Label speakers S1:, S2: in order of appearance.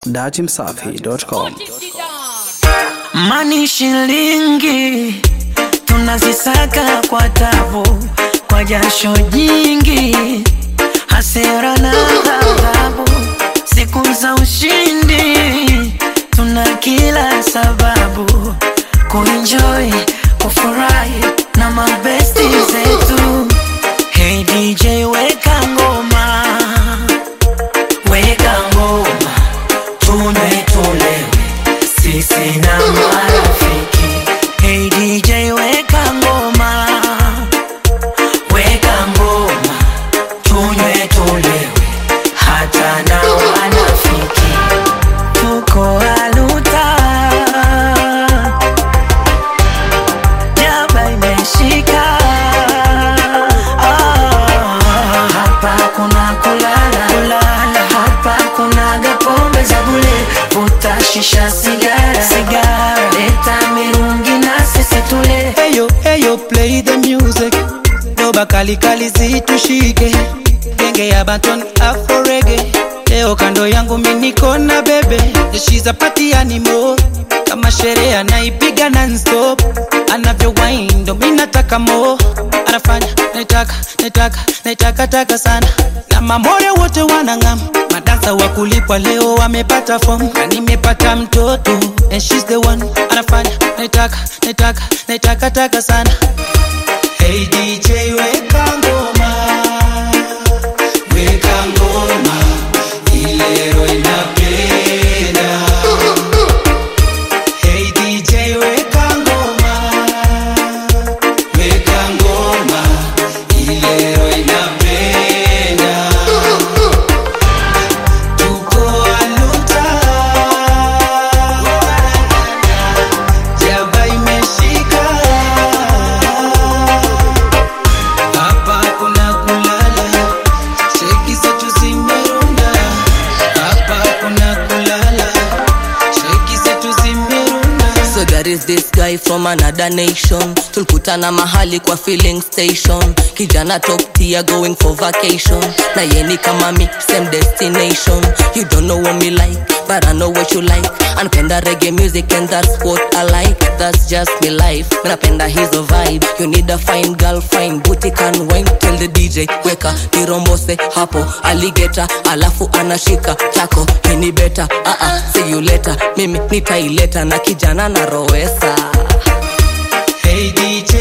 S1: datimsafi.com.
S2: Mani shilingi tunazisaka kwa tabu, kwa jasho jingi, hasira na adhabu. Siku za ushindi tuna kila sababu kuenjoy, kufurahi na mabesti zetu. Hey DJ, weka ngoma, weka ngoma, tunywe tulewe sisi na marafiki. Hey DJ, weka ngoma, weka ngoma, tunywe tulewe hata na wanafiki. Tuko aluta, jaba imeshika. Ah, hapa kuna kulala, kulala. Hapa kuna gapombe za bule, vuta shisha sigara, sigara. Leta mirungi na sisi tule.
S3: Eyo, eyo, play the music. Doba kali kali zitushike. Genge ya Banton Afro Reggae. Leo kando yangu mimi niko na bebe. Yeah, She's a party animal. Kama sherehe anaipiga non-stop. Anavyo wine ndo mimi nataka mo. Anafanya naitaka naitaka naitaka taka sana. Na mamore wote wanang'am. Madansa wa kulipwa leo wamepata form. Na nimepata mtoto and she's the one. Anafanya naitaka naitaka naitaka taka sana. Hey DJ weka ngoma Weka ngoma Ilero inapenda Hey DJ weka ngoma Weka ngoma Ilero inapenda Tuko aluta Jaba imeshika hapa kuna kulala, sheki zetu zimerunda. Hapa kuna kulala, sheki zetu zimerunda.
S4: So there is this guy from another nation tulikutana mahali kwa filling station kijana top tier going for vacation na yeni kama mi same destination you don't know what me like but I know what you like anapenda reggae music and that's what I like that's just me life Mi napenda hizo vibe you need a fine girl fine booty can wine tell the DJ weka nirombose hapo aligeta alafu anashika tako hini beta uh -uh, see you later mimi nitaileta na kijana na rowesa
S3: Hey DJ